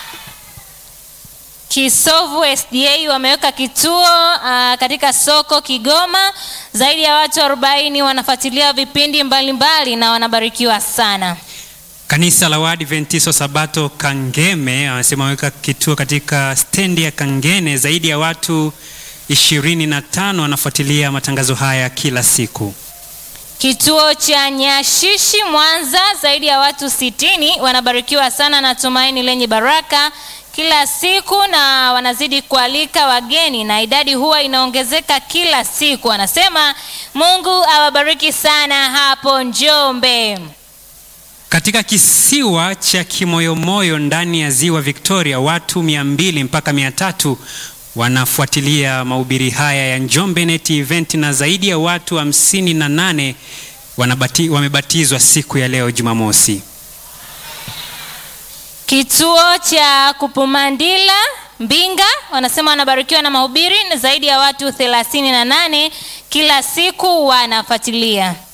Kisovu SDA wameweka kituo uh, katika soko Kigoma. Zaidi ya watu 40 wanafuatilia vipindi mbalimbali mbali na wanabarikiwa sana. Kanisa la Waadventista Sabato Kangeme wanasema wameweka kituo katika stendi ya Kangene. Zaidi ya watu 25 wanafuatilia matangazo haya kila siku. Kituo cha Nyashishi Mwanza, zaidi ya watu 60 wanabarikiwa sana na tumaini lenye baraka kila siku na wanazidi kualika wageni na idadi huwa inaongezeka kila siku. Anasema Mungu awabariki sana hapo Njombe. Katika kisiwa cha Kimoyomoyo ndani ya ziwa Victoria, watu 200 mpaka 300 wanafuatilia mahubiri haya ya Njombe Net Event na zaidi ya watu 58 wanabati, wamebatizwa siku ya leo Jumamosi. Kituo cha Kupumandila Mbinga wanasema wanabarikiwa na mahubiri na zaidi ya watu 38 kila siku wanafuatilia.